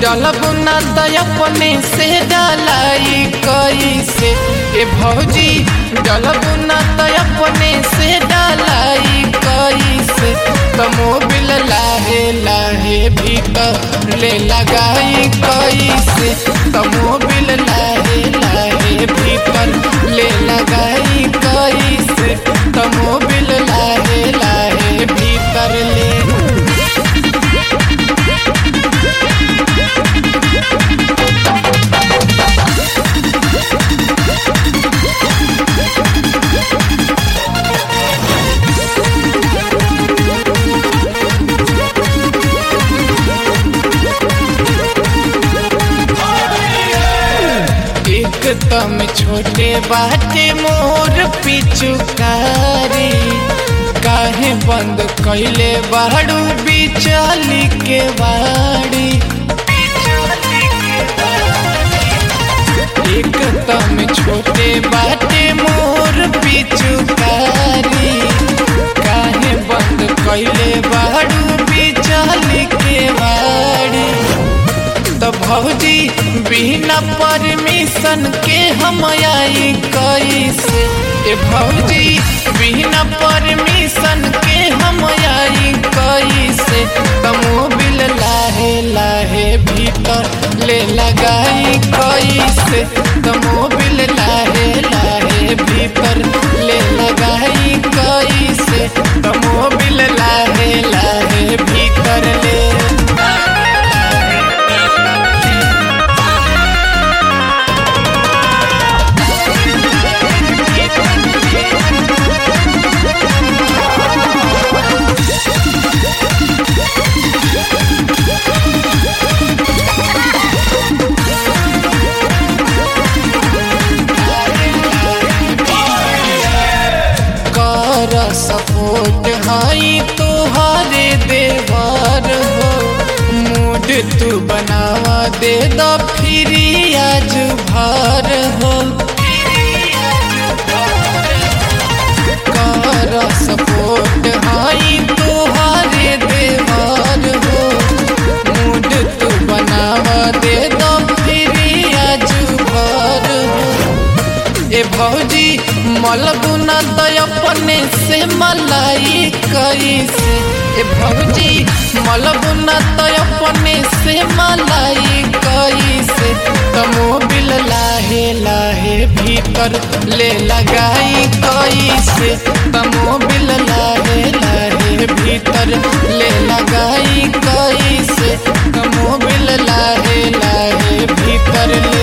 डलब ना त अपने से डालाई कैसे ए भौजी डलब ना त अपने से डालाई कैसे त मोबिल लाहे लाहे भीतर ले लगाई कैसे त मोबिल लाहे लाहे भीतर ले लगाई कैसे त मोबिल लाहे लाहे भीतर ले एकदम छोटे बाटे मोर पिचुकारी काहे बंद कैले बाड़ू बिचली के बाड़ी एकदम छोटे बाटे मोर पिचुकारी काहे बंद कैले बाड़ू बिचली के बाड़ी तो भौजी बिना परमिशन के हम आई कैसे ए भौजी बिना परमिशन के हम आई कैसे तो मोबिल लाहे लाहे भीतर ले लगाई कैसे तो मोबिल लाहे लाहे भीतर ले लगाई कैसे तो मोबिल लाहे लाहे भीतर ले कर सपोर्ट हाई तोहारे देवर हो मूड तू बनावा दे द फिर आज भर हो कर सपोर्ट हाई तोहारे देवर हो मूड तू बनावा दे द फिर आज भर हो ए भौजी मलबुना त अपने से मलाई कैसे ए भौजी मलबुना त अपने से मलाई कैसे त मोबिल लाहे लाहे भीतर ले लगाई कैसे त मोबिल लाहे लाहे भीतर ले लगाई कैसे त मोबिल लाहे लाहे भीतर ले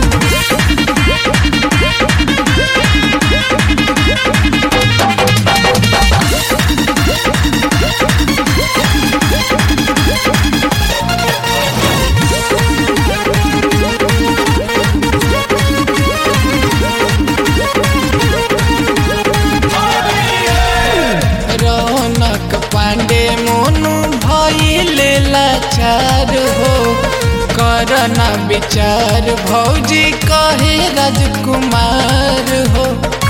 रौनक पांडे मोनू भइले लाचार हो करना विचार भौजी कहे राजकुमार हो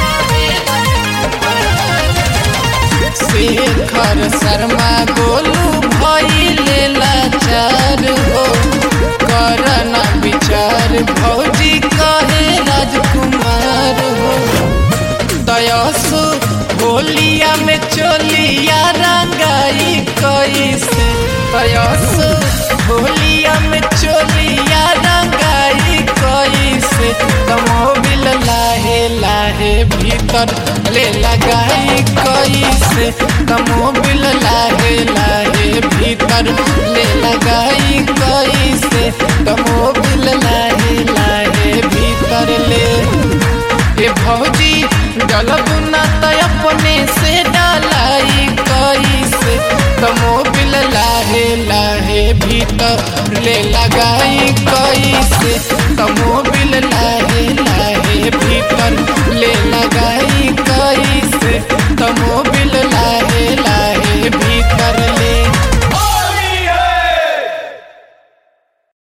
शेखर शर्मा गोलू भइले लाचार हो करना विचार भौजी कहे राजकुमार हो दयासु होलिया में चोलिया रंगाई कैसे दयासु होलिया में चोलिया रंगाई कैसे तमोबिल लाहे लाहे भीतर ले लगाई कैसे तमोबिल लाहे लाहे भीतर ले लगाई कैसे तमोबिल लाहे